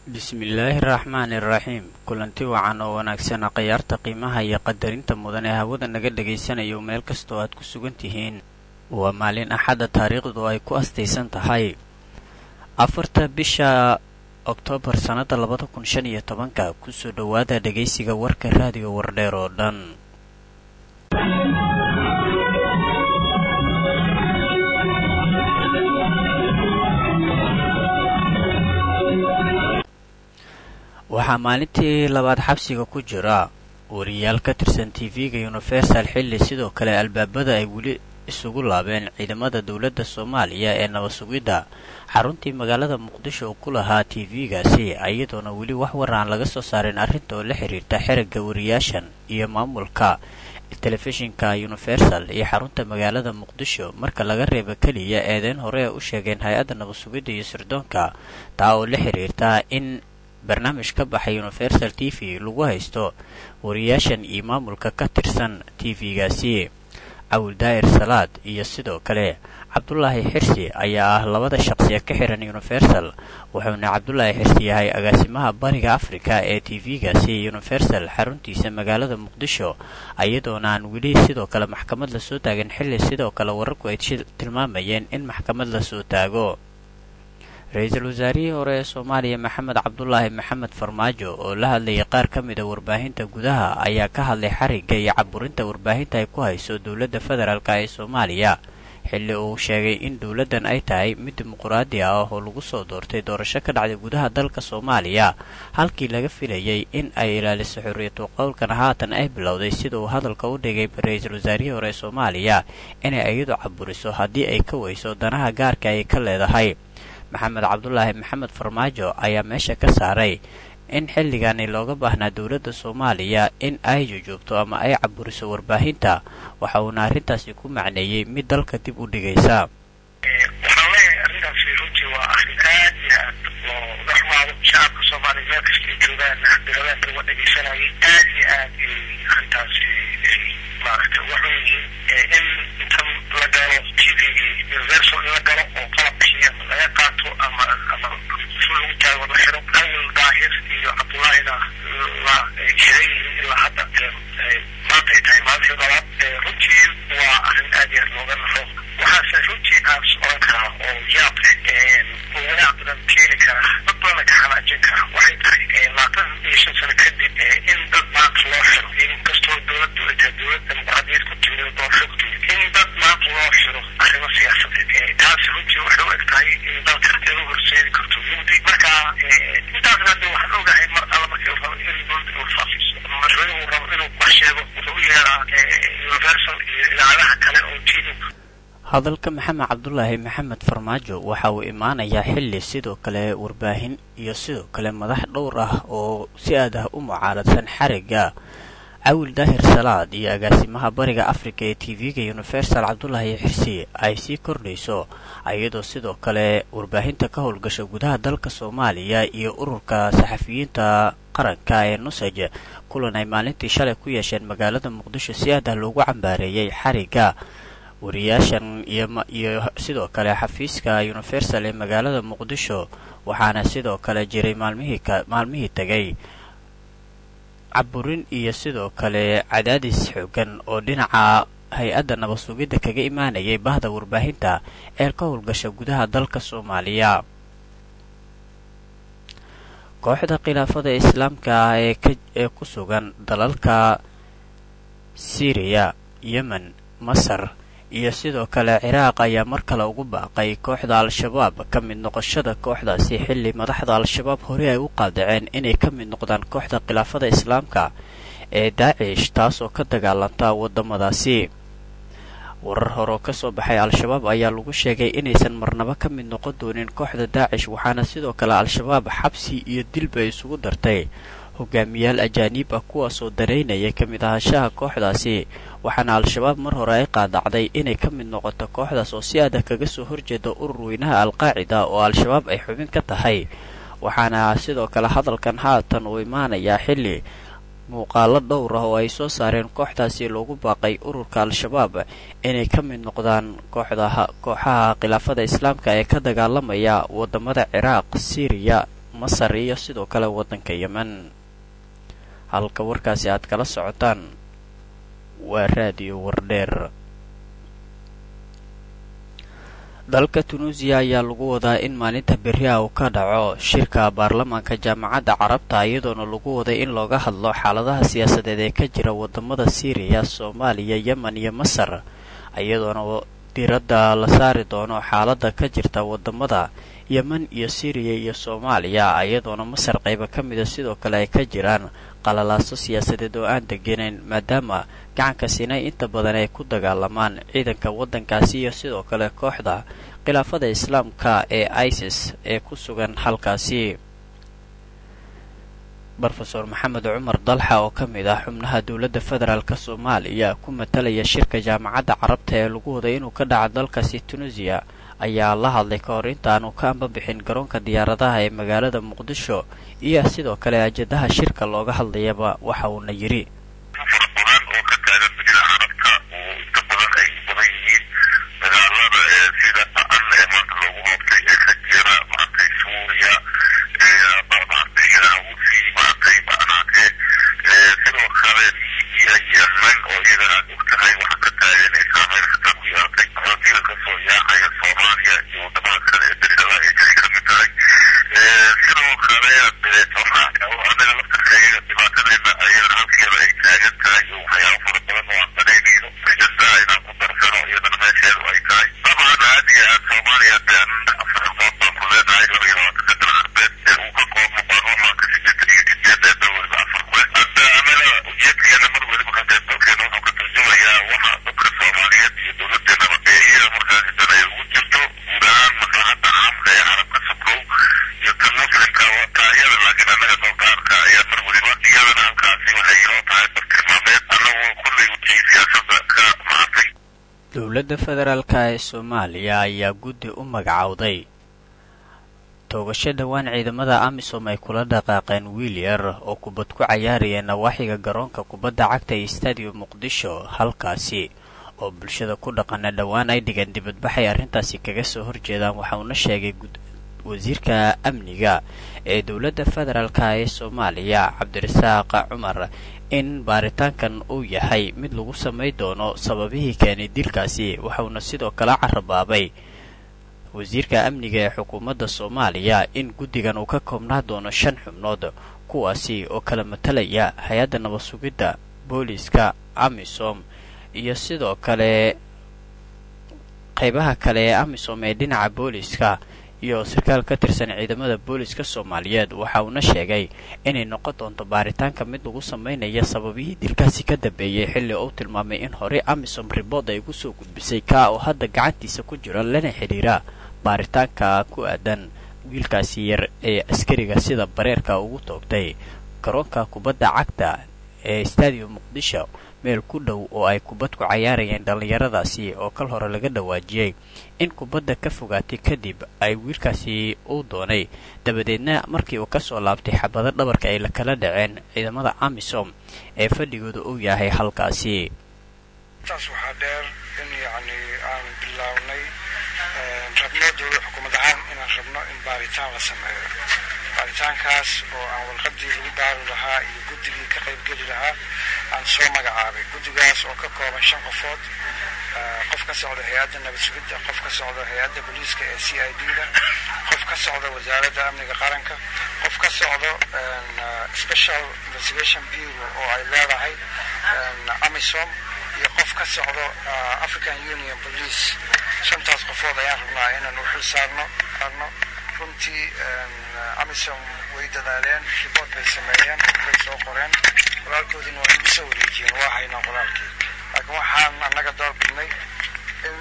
bismillaahi raxmaani iraxiim kulanti wacan oo wanaagsan khayaarta qiimaha iyo qadarinta mudan ee hawada naga dhagaysanayo meel kastoo aad ku sugan tihiin waa maalin axadda taariikhdu ay ku astaysan tahay afarta bisha oktoobar sannadda labada kun shan iyo tobanka kusoo dhowaada dhegaysiga warka raadiyo wardheer oo dhan waxaa maalintii labaad xabsiga ku jira wariyaal ka tirsan tv-ga universal xilli sidoo kale albaabada ay weli isugu laabeen ciidamada dowladda soomaaliya ee nabad sugidda xaruntii magaalada muqdisho uu ku lahaa tv-gaasi iyadoona weli wax war aan laga soo saarin arrinta oo la xiriirta xerigga wariyaashan iyo maamulka telefishinka universal iyo xarunta magaalada muqdisho marka laga reeba keliya eedeyn hore ee u sheegeen hay-adda nabad sugidda iyo sirdoonka taa oo la xiriirta in barnaamij ka baxay universal t v lagu haysto wariyaashan iyo maamulka ka tirsan t v-gaasi cawil daa'ir salaad iyo sidoo kale cabdulaahi xirsi ayaa ah labada shaqsi ee ka xiran universal wuxuuna cabdulaahi xirsi yahay agaasimaha bariga afrika ee t v-gaasi universal xaruntiisa magaalada muqdisho iyadoona aan weli sidoo kale maxkamad lasoo taagin xilli sidoo kale wararku ay tilmaamayeen in maxkamad lasoo taago ra-iisul wasaarihii hore ee soomaaliya maxamed cabdulaahi maxamed farmaajo oo la hadlayay qaar ka mida warbaahinta gudaha ayaa ka hadlay xarigga iyo caburinta warbaahinta ay ku hayso dowladda federaalk ee soomaaliya xilli uu sheegay in dowladdan ay tahay mid dimuquraadi ah oo lagu soo doortay doorasho ka dhacday gudaha dalka soomaaliya halkii laga filayay in ay ilaaliso xorriyatu qowlkana haatan ay bilowday sida uu hadalka u dhigay ra-iisul wasaarihii hore ee soomaaliya inay iyadu caburiso haddii ay ka weyso danaha gaarka ay ka leedahay maxamed cabdulaahi maxamed farmaajo ayaa meesha ka saaray in xilligani looga baahnaa dowladda soomaaliya in ay jujuubto ama ay caburiso warbaahinta waxa uuna arrintaasi ku macneeyey mid dalka dib u dhigaysa waxaan leeyahay arrintaasi runtii waa arrin aad iyo aad oo uga xumaado shacabka soomaaliya meel kastay joogaan diradaan laga dhegaysanayay aad iyo aad ay arrintaasi maaragta uga xun yihiin in intan la galo t v universal in la galo oo qalabkii ama laga qaato ama ama fu lagu taago la xiro awil daahir iyo cabdullaahina la xiran yihiin ilaa hadda maanta ay tahay maalintii labaad runtii waa arrin aad iyo aad looga nafo waxaase runtii aan oran karaa oo yaab leh oo wanaag badan keeni kara dad badanna ka xanaajin kara waxay tahay labaatan iyo shan sano kadib in dad maanta loo xiro inkastoo dowladdu ay tahay dowlad dimuqraadiyad ku timid oo doorasho ku timid in dad maanta loo xiro arrimo siyaasadeed taasi runtii waxay u eg tahay in dalka lagu horseedi karto mugdi marka intaasna hadda waxaan ogahay mar alla markii rabo in dowladda uu faafiso madaxweynuhu rabo inuu wax sheego wuxuu u yeeraa universal iyo idaacadaha kale oo tv hadalka maxamed cabdulaahi maxamed farmaajo waxa uu imaanayaa xilli sidoo kale warbaahin iyo sidoo kale madax dhowr ah oo si aad ah u mucaaradsan xarigga cawil daahir salaad iyo agaasimaha bariga afrika ee t v-ga universal cabdulaahi xirsi ay sii kordhayso iyadoo sidoo kale warbaahinta ka howlgasha gudaha dalka soomaaliya iyo ururka saxafiyiinta qaranka ee nusaj kulan ay maalintii shalay ku yeesheen magaalada muqdisho si aad ah loogu cambaareeyey xarigga wariyaashan iyo sidoo kale xafiiska universal ee magaalada muqdisho waxaana sidoo kale jiray maalmihii tagay caburin iyo sidoo kale cadaadis xoogan oo dhinaca hay-adda nabad sugidda kaga imaanayay bahda warbaahinta ee ka howlgasha gudaha dalka soomaaliya kooxda khilaafada islaamka ah ee ku sugan dalalka siiriya yemen masar iyo sidoo kale ciraaq ayaa mar kale ugu baaqay kooxda al-shabaab ka mid noqoshada kooxdaasi xilli madaxda al-shabaab hore ay u qaadaceen inay ka mid noqdaan kooxda khilaafada islaamka ee daacish taasoo ka dagaalanta waddamadaasi warar hore oo ka soo baxay al-shabaab ayaa lagu sheegay inaysan marnabo ka mid noqon doonin kooxda daacish waxaana sidoo kale al-shabaab xabsi iyo dilba isugu dartay hogaamiyaal ajaaniib ah kuwaasoo dareynaya ka mid ahaanshaha kooxdaasi waxaana al-shabaab mar hore ay qaadacday inay ka mid noqoto kooxdaas oo si adag kaga soo horjeeda urur weynaha al-qaacida oo al-shabaab ay xubin ka tahay waxaana sidoo kale hadalkan haatan uu imaanayaa xilli muuqaalo dhowr ah oo ay soo saareen kooxdaasi loogu baaqay ururka al-shabaab inay ka mid noqdaan kooxdaha kooxaha khilaafada islaamka ee ka dagaalamaya wadamada ciraaq siiriya masar iyo sidoo kale waddanka yemen halka warkaasi aad kala socotaan waa raadiyo wardheer dalka tunuusiya ayaa lagu wadaa in maalinta beriha uu ka dhaco shirka baarlamaanka jaamacadda carabta iyadoona lagu waday in looga hadlo xaaladaha siyaasadeed ee ka jira wadamada siiriya soomaaliya yemen iyo masar iyadoona diradda la saari doono xaaladda ka jirta wadamada yemen iyo siiriya iyo soomaaliya iyadoona masar qayba ka mida sidoo kale ay ka jiraan qalalaaso siyaasadeed oo aan degenayn maadaama gacanka sinay inta badan ay ku dagaalamaan ciidanka waddankaasi iyo sidoo kale kooxda khilaafada islaamka ee isis ee ku sugan halkaasi rofeor maxamed cumar dalxa oo ka mid ah xubnaha dowladda federaalk soomaaliya ku matalaya shirka jaamacadda carabta ee lagu waday inuu ka dhaco dalkaasi tunisiya ayaa la hadlay ka hor intaanu ka ambabixin garoonka diyaaradaha ee magaalada muqdisho iyo sidoo kale ajadaha shirka looga hadlayaba waxa uuna yidhi dowladda federaalk ee soomaaliya ayaa guddi u magacowday toogasho dhowaan ciidamada amisom ay kula dhaqaaqeen wiil yar oo kubad ku cayaaraya nawaaxiga garoonka kubadda cagta ee stadium muqdisho halkaasi oo bulshada ku dhaqana dhowaan ay dhigeen dibadbaxay arrintaasi kaga soo horjeedaan waxa uuna sheegay wasiirka amniga ee dowladda federaalk ee soomaaliya cabdirasaaq cumar in baaritaankan uu yahay mid lagu samay doono sababihii keenay dilkaasi waxauna sidoo kale carabaabay wasiirka amniga ee xukuumadda soomaaliya in guddigan uu ka koobnaa doono shan xubnood kuwaasi oo kala matalaya hay-adda nabad sugidda booliiska amisom iyo sidoo kale qaybaha kale ee amisom ee dhinaca booliiska iyo sarkaal ka tirsan ciidamada booliiska soomaaliyeed waxa uuna sheegay inay noqon doonto baaritaanka mid lagu sameynaya sababihii dilkaasi ka dambeeyey xilli uu tilmaamay in horey amisom ribood ay ugu soo gudbisay kaa oo hadda gacantiisa ku jira lana xidhiira baaritaanka ku aadan wiilkaasi yar ee askariga sida bareerka ugu toogtay garoonka kubadda cagta ee stadium muqdisho meel ku dhow oo ay kubad ku cayaarayeen dhallinyaradaasi oo kal hore laga dhawaajiyey in kubadda ka fogaatay kadib ay wiilkaasi uu doonay dabadeedna markii uu kasoo laabtay xabado dhabarka ay kala dhaceen ciidamada amisom ee fadhigooda uu yahay halkaasi taas waxaa dheer in yacni aan bilownay rabno dowla xukuumad ahaan inaan rabno in baaritaan la sameeyo baaritaankaas oo aan warqadii lagu baari lahaa iyo guddigii ka qaybgeli lahaa aan soo magacaabay guddigaas oo ka kooban shan qofood qof ka socda hay-adda nabad sugidda qof ka socda hay-adda booliiska ee c i d da qof ka socda wasaaradda amniga qaranka qof ka socdo special investigation bureau oo ay leedahay amisom iyo qof ka socdo african union police shantaas qofood ayaan rabnaa inaan u xil saarno saarno runtii amisom way dadaaleen ribood bay sameeyeen waxbay soo qoreen walaalkoodiina waa igu soo wareejiyeen waa haynaa walaalkii laakiin waxaan annaga door bidnay in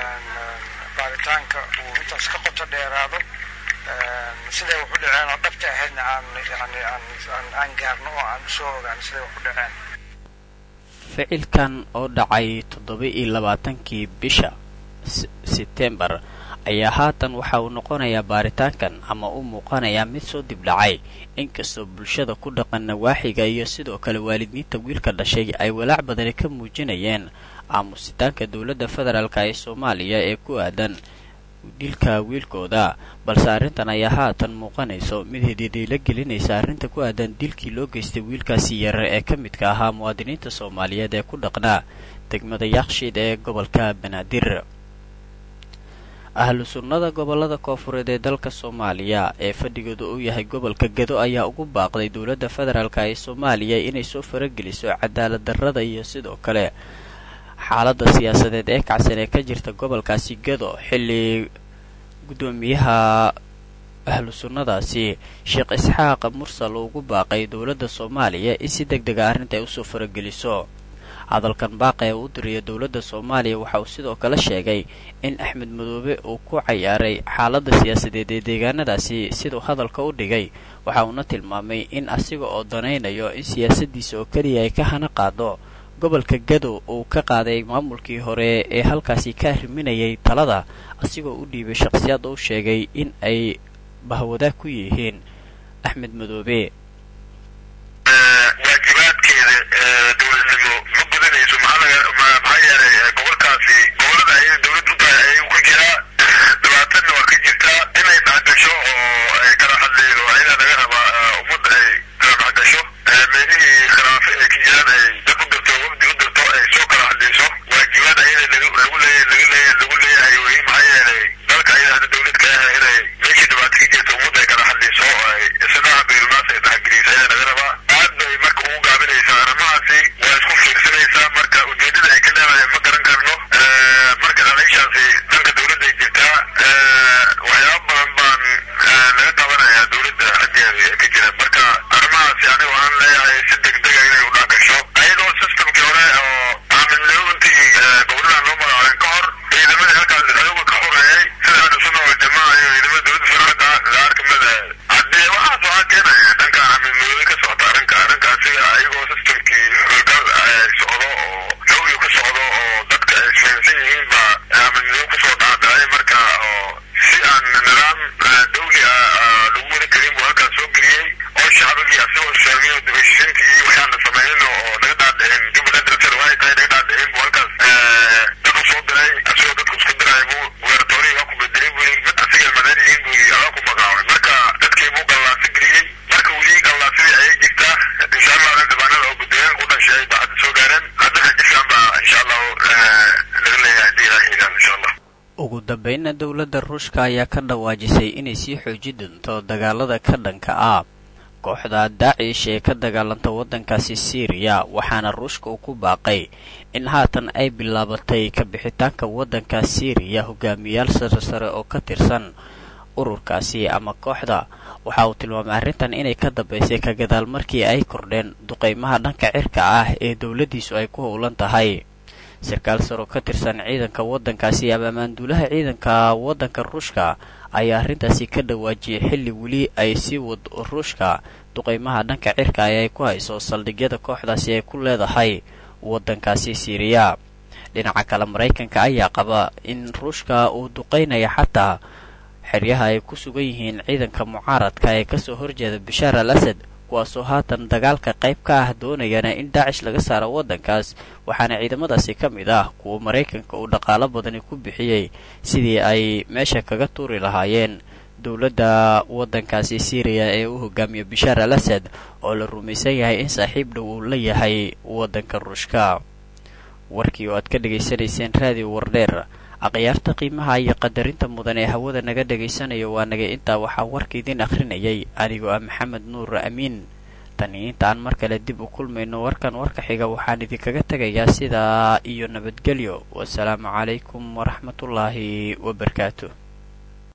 baaritaanka uu intaas ka qoto dheeraado siday wax u dhaceen oo dhabta ahaydna aan yani aan aan gaarno oo aan usoo ogaano siday wax u dhaceen ficilkan oo dhacay toddoba iyo labaatankii bisha sebtembar ayaa haatan waxa uu noqonayaa baaritaankan ama u muuqanayaa mid soo dib dhacay inkastoo bulshada ku dhaqan nawaaxiga iyo sidoo kale waalidiinta wiilka dhashay ay walaac badani ka muujinayeen aamusitaanka dowladda federaalk ee soomaaliya ee ku aadan dilka wiilkooda balse arrintan ayaa haatan muuqanayso mid hididiila gelinaysa arrinta ku aadan dilkii loo geystay wiilkaasi yar ee ka midka ahaa muwaadiniinta soomaaliyeed ee ku dhaqnaa degmada yakshiid ee gobolka banaadir ahlu sunnada gobolada koofureed ee dalka soomaaliya ee fadhigooda uu yahay gobolka gedo ayaa ugu baaqday dowladda federaalk ee soomaaliya inay soo farageliso cadaalad darrada iyo sidoo kale xaaladda siyaasadeed ee kacsan ee ka jirta gobolkaasi gedo xilli guddoomiyaha ahlu sunnadaasi sheekh isxaaq mursal uu ugu baaqay dowladda soomaaliya in si deg dega arrinta ay usoo farageliso hadalkan baaqa ee u diriya dowladda soomaaliya waxa uu sidoo kale sheegay in axmed madoobe uu ku cayaaray xaaladda siyaasadeed ee deegaanadaasi siduu hadalka u dhigay waxa uuna tilmaamay in asiga oo danaynayo in siyaasadiisa oo keliya ay ka hana qaado gobolka gadow uu ka qaaday maamulkii hore ee halkaasi ka arriminayay talada asigoo u dhiibay shaqhsiyaad uu sheegay in ay bahwadaag ku yihiin axmed madoobe waajibaadkeeda dowladnimo ma gudanayso maxaa yeelay gobolkaasi gobolada ay dowlad u tahay ayuu ku jiraa dhibaatana waa ka jirtaa inay dhexgasho oo ay kala hadlaydo ayadaa laga rabaa ummadda ay kala dhexgasho meelihii khilaafe ay ka jiraan ay dad u dirto wafdi u dirto ay soo kala hadlayso waajibaad ayada lagu leeya laga leeya lagu leeyahay wey maxaa yeelay dalka ayada hadda dowlad ka ah inay meeshii dhibaato ka jirta ummadda ay kala hadlayso oo ay isnaha bayrunaas ay dhexgeliso ayadaa laga rabaa aad bay marka ugu gaabinaysaa arrimahaasi waa isku fiirsanaysaa marka ujeedada ay ka leedahay ma garan karno marka dhaliishaasi dhanka dowladda ay jirtaa waxyaaba badan baan laga qabanayaa dowladda xaggeeda ee ka jira marka arrimahaasi aniga waxaan leeyahay si degdega inay u dhaagasho ayadoo systemkii hore oo aaminloointii gobolada loo magacaabay ka hor ciidamadii halkaas ayaga ka xoreeyay sida hadda sunna wal jamaa iyo ciidamada dowladda federaalka la arkamada haddee waxaas waxaa keenaya dhanka aaminlooyin ka socota arrinka arrinka asiga ayagoo systemkii xoogal socdo oo xawli ku socdo oo dadka ay isfahansan yihiin baa aaminlooyin kusoo dhaadhacay marka oo si aan nidaam dawli ah lagu wada karin buu halkaas soo geliyey oo shacbigii asagoo isfahmiyo dibashisintii iyo waxaan la samaynin oo naga dhaadhicin jubbaland director waxay tahay naga dhaadhicin buu halkaas dad u soo diray asagoo dadku isku diray buu gubernatoriyi waa ku bedelay buu yidhi mid asiga madaan yihiin buu yidhi adaa ku magacaabay marka dadkii buu gallaasi geliyey marka weli gallaasidii ayay jirtaa insha allah dhibaanada oo guddooyaan u dhashay baa hadda soo gaareen haddana jifan baa insha allahu laga leeyahay haddii ilaah xigaan insha allah ugu dambeynna dowladda ruushka ayaa ka dhawaajisay inay sii xooji doonto dagaalada ka dhanka ah kooxda daacish ee ka dagaalanta waddankaasi siiriya waxaana ruushka uu ku baaqay in haatan ay bilaabatay ka bixitaanka waddanka siiriya hogaamiyaal sare sare oo ka tirsan ururkaasi ama kooxda waxa uu tilmaamay arrintan inay ka dambaysay ka gadaal markii ay kordheen duqaymaha dhanka cirka ah ee dowladdiisu ay ku howlan tahay sarkaal saro ka tirsan ciidanka waddankaasi ama maanduulaha ciidanka waddanka ruushka ayaa arrintaasi ka dhawaajiyay xilli weli ay sii wad ruushka duqaymaha dhanka cirka ee ay ku hayso saldhigyada kooxdaasi ay ku leedahay waddankaasi siiriya dhinaca kale maraykanka ayaa qaba in ruushka uu duqaynaya xataa xeryaha ay ku sugan yihiin ciidanka mucaaradka ee kasoo horjeeda bashaar al asad kuwaasoo haatan dagaalka qayb ka ah doonayana in daacish laga saaro waddankaas waxaana ciidamadaasi ka mid ah kuwa maraykanka uu dhaqaalo badani ku bixiyey sidii ay meesha kaga tuuri lahaayeen dowladda waddankaasi siiriya ee u hogaamiya bashaar al asad oo la rumaysan yahay in saaxiib dhow uu la yahay waddanka ruushka warkii oo aad ka dhegaysanayseen raadiyo wardheer akhyaarta qiimaha iyo qadarinta mudan ee hawada naga dhagaysanayo waa naga intaa waxaa warka idin akhrinayay anigoo ah maxamed nuur amiin tani intaan mar kale dib u kulmayno warkan warka xiga waxaan idinkaga tegayaa sidaa iyo nabadgelyo wasalaamu calaykum waraxmatullaahi wabarakaatu